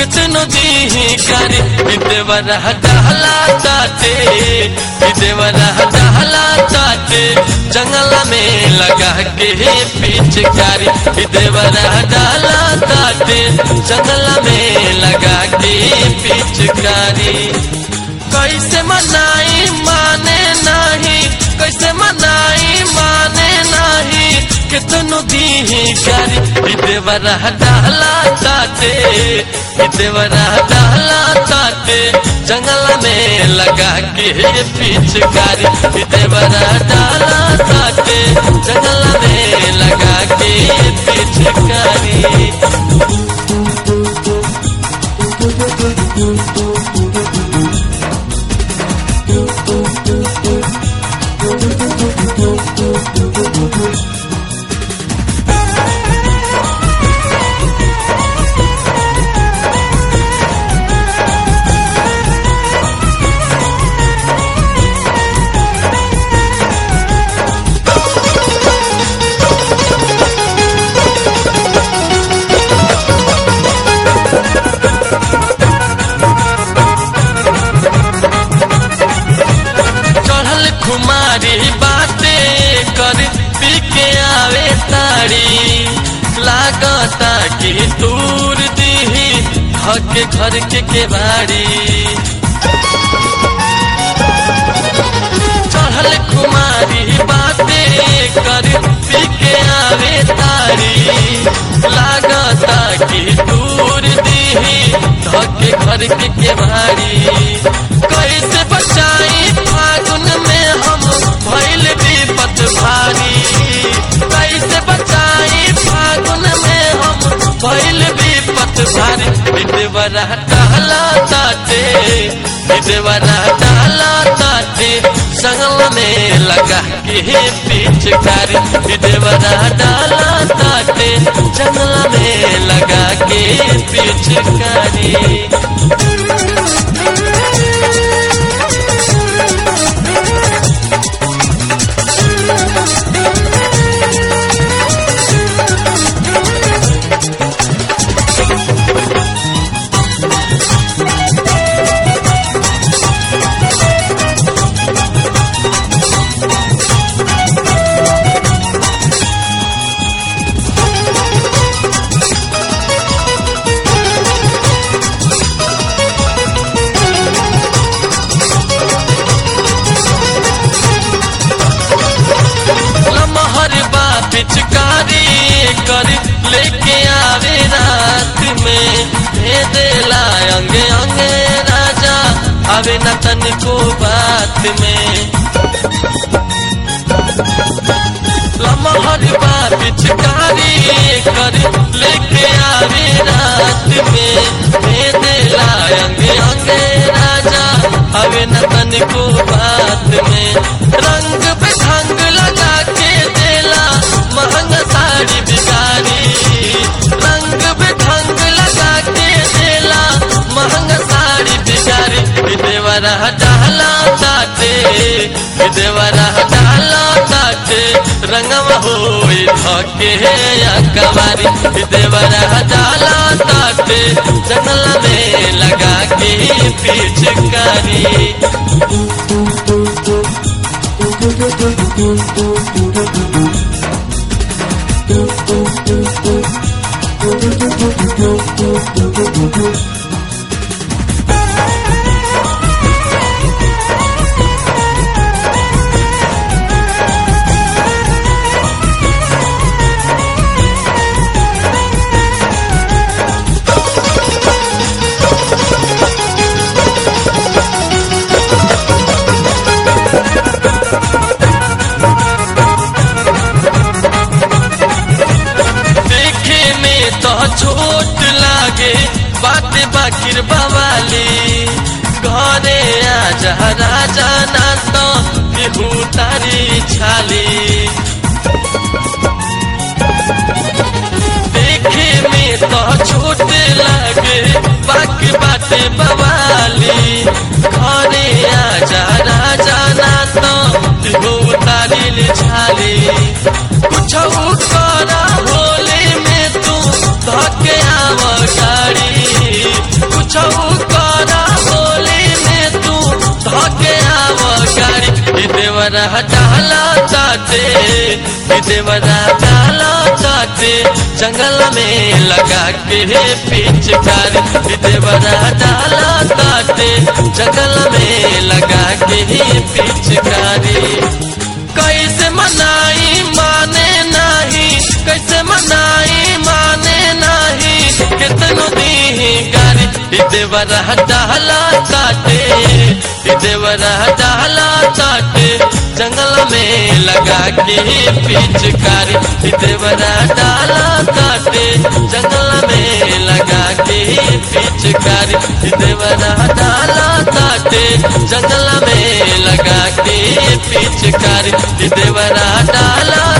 कितनो दी करी देवरा डहला ताते देवरा डहला ताते जंगल में लगा के पिचकारी देवरा डहला ताते जंगल में लगा के पिचकारी कैसे मनाई माने नहीं कैसे मनाई माने नहीं कितनो दी करी देवरा डाला ताते देवरा डाला ताते जंगल में लगा के पिचकारी देवरा डाला ताते जंगल में लगा के पिचकारी चढ़ल खुमारी बाते कर पी के आवे तारी लागता कि दूर दीही हके घर के केवाड़ी चढ़ल खुमारी बाते कर पी के आवे तारी लागता कि दूर दीही धके घर के केवाड़ी कैसे बचाई फागुन में हम भैल विपत भारी कैसे बचाई फागुन में हम भैल विपत भारी विदेवरा टहला ताते विदेवरा टहला ताते संगल में लगा के पिचकारी विदेवरा डाला ताते जंगल में लगा के पिचकारी लमहर बा पिचकारी कर लेके आवे रात में भेदेला अंगे अंगे राजा आवे न तन को बात में लमहर बा पिचकारी कर लेके आवे रात में भेदेला अंगे अंगे राजा आवे न तन को बात में रंग पे ढंग लगा के देला महंगा साड़ी बिगारी रंग पे ढंग लगा के देला महंगा साड़ी बिगारी देवरा डाला ताते देवरा डाला ताते रंगवा होई धके या कवारी देवरा डाला ताते जंगल में लगा के पिचकारी देखे में तो छोट लागे बात बाकिर बवाली घरे आजा राजा ना तो केहू तारी छाली देखे में तो छोट लागे बाकी बाते बवाली घरे आजा राजा ना तो केहू तारी छाली कुछ करा होली में तू धके आव गाड़ी देवरा डाला ताते देवरा डाला ताते जंगल में लगा के पिचकारी देवरा डाला ताते जंगल में लगा के पिचकारी कैसे मनाई माने नहीं कैसे मनाई माने नहीं कितनो दी गारी देवरा डाला ताते देवरा डाला ताते जंगल में लगा के पिचकारी देवरा डाला ताते जंगल में लगा के पिचकारी देवरा डाला ताते जंगल में लगा के पिचकारी देवरा डाला